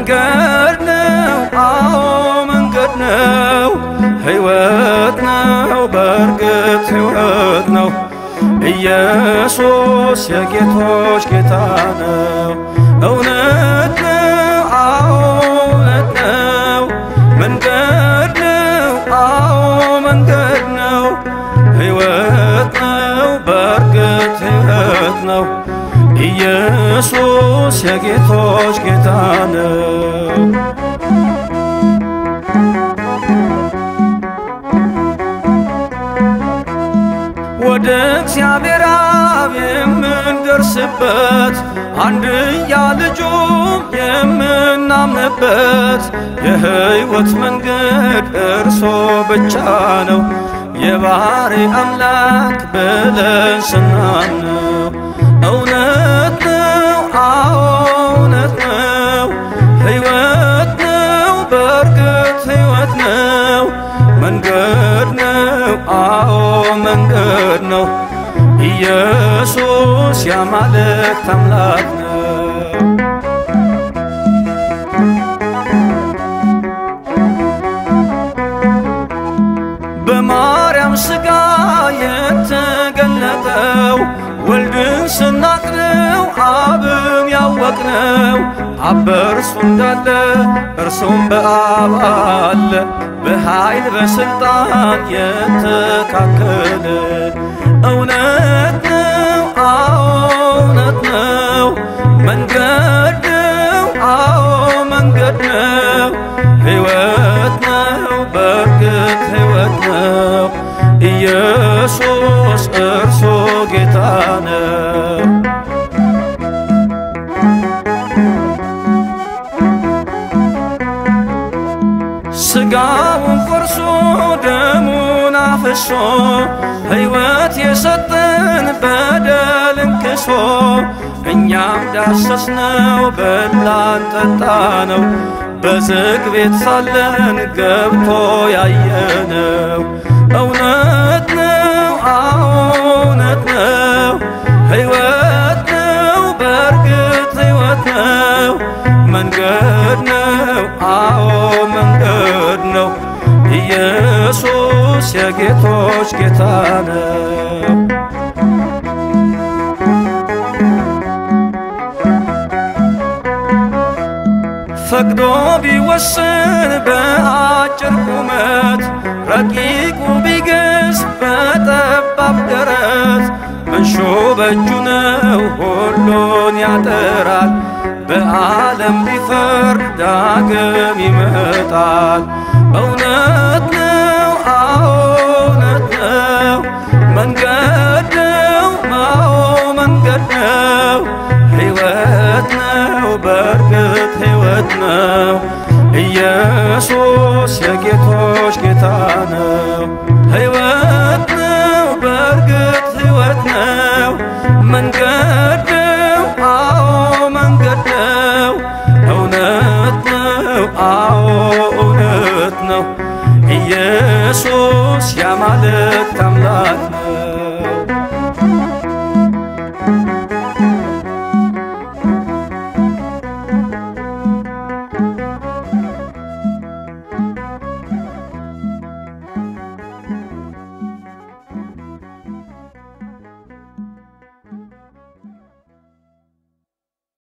መንገድ ነው፣ አዎ መንገድ ነው፣ ሕይወት ነው፣ በእርግጥ ሕይወት ነው። ኢየሱስ የጌቶች ጌታ ነው። እውነት ነው፣ አዎ እውነት ነው። መንገድ ነው፣ አዎ መንገድ ነው። ሕይወት ነው፣ በእርግጥ ሕይወት ነው። ኢየሱስ የጌቶች ጌታ ነው። ወደ እግዚአብሔር አብ የምንደርስበት አንድያ ልጁም የምናምንበት የሕይወት መንገድ እርሶ ብቻ ነው። የባሕሪ አምላክ ብለን ስናምነው እውነት ነው፣ አዎ እውነት ነው። ሕይወት ነው፣ በእርግጥ ሕይወት ነው። መንገድ ነው፣ አዎ መንገድ ነው። ኢየሱስ የአማልክት አምላክ ነው። በማርያም ሥጋ የተገለጠው ወልድን ስናቅነው አብን ያወቅነው አብ በእርሱ እንዳለ እርሱም በአብ አለ በኃይል በሥልጣን የተካከለ እውነት ነው፣ አዎ እውነት ነው። መንገድ ነው፣ አዎ መንገድ ነው። ሕይወት ነው፣ በእርግጥ ሕይወት ነው። ኢየሱስ እርሱ ጌታ ነው። ሥጋውን ቆርሶ ደሙን አፍሶ ሕይወት የሰጠን በደልን ክሶ እኛም ዳሰስነው በላን ጠጣ ነው በዝግ ቤት ሳለን ገብቶ ያየነው እውነት ነው፣ አዎ እውነት ነው። ሕይወት ነው፣ በእርግጥ ሕይወት ነው። መንገድ ነው፣ አዎ መንገድ ነው። ኢየሱስ የጌቶች ጌታ ነው። ፈቅዶ ቢወስን በአጭር ቁመት ረቂቁ ቢገዝ በጠባብ ደረት መንሾ በእጁ ነው ሁሉን ያጠራል። በዓለም ቢፈርድ ዳግም ይመጣል። እውነት ነው፣ አዎ እውነት ነው። መንገድ ነው፣ አዎ መንገድ ነው። ሕይወት ነው፣ በእርግጥ ሕይወት ነው። ኢየሱስ የጌቶች ጌታ ነው። ሕይወት ነው፣ በእርግጥ ሕይወት ነው። መንገድ ነው፣ አዎ መንገድ ነው። እውነት ነው፣ አዎ እውነት ነው። ኢየሱስ የአማልክት አምላክ ነው።